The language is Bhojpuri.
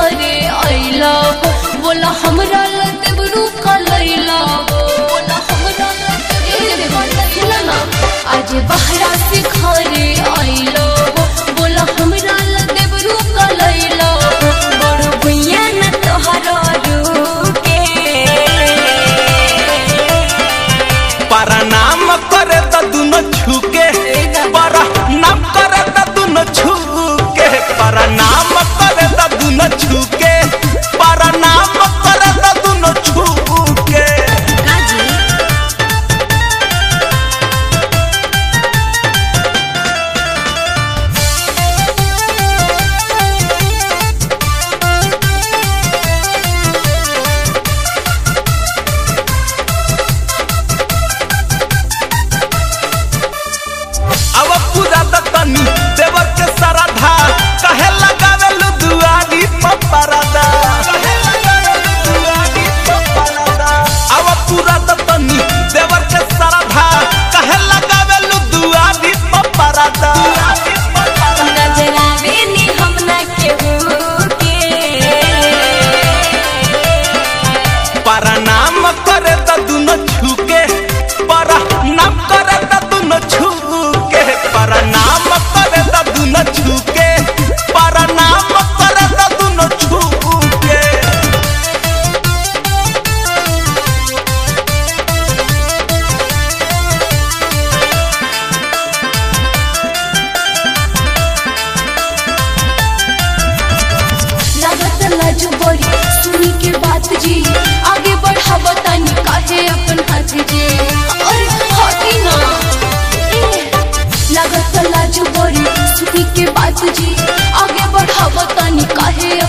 घरे आइला बोला हमरा लतेबरू कलैला बोला हमरा लतेबरू ना आज बहरा से घरे आइला बोला हमरा लतेबरू कलैला बड़ भुइया न तोहरो रुके परनाम करे त दुनो छुके परनाम करे त दुनो छुके परनाम करे त दुनो छुके परनाम करे त दुनो छुके काजी अब पूरा त तनी देवर के सरधा कहे लगावे लु दुआरी पपरदा कहे लगावे लु दुआरी पपरदा अब पूरा त तनी देवर के सरधा कहे लगावे लु दुआरी पपरदा नजरावे नी हम न केहू के परनाम करे त दुनो छुके परनाम करे त दुनो छुके परनाम करे त दुनो छुके परनाम करे त दुनो छुके लागत लाजू बड़ी सुनी के बात जी आगे बढ़ाव तनी काहे अपन हाथ जी अरे हटी ना ए, लागत लाजू बड़ी सुनी के बात जी आगे बढ़ाव तनी काहे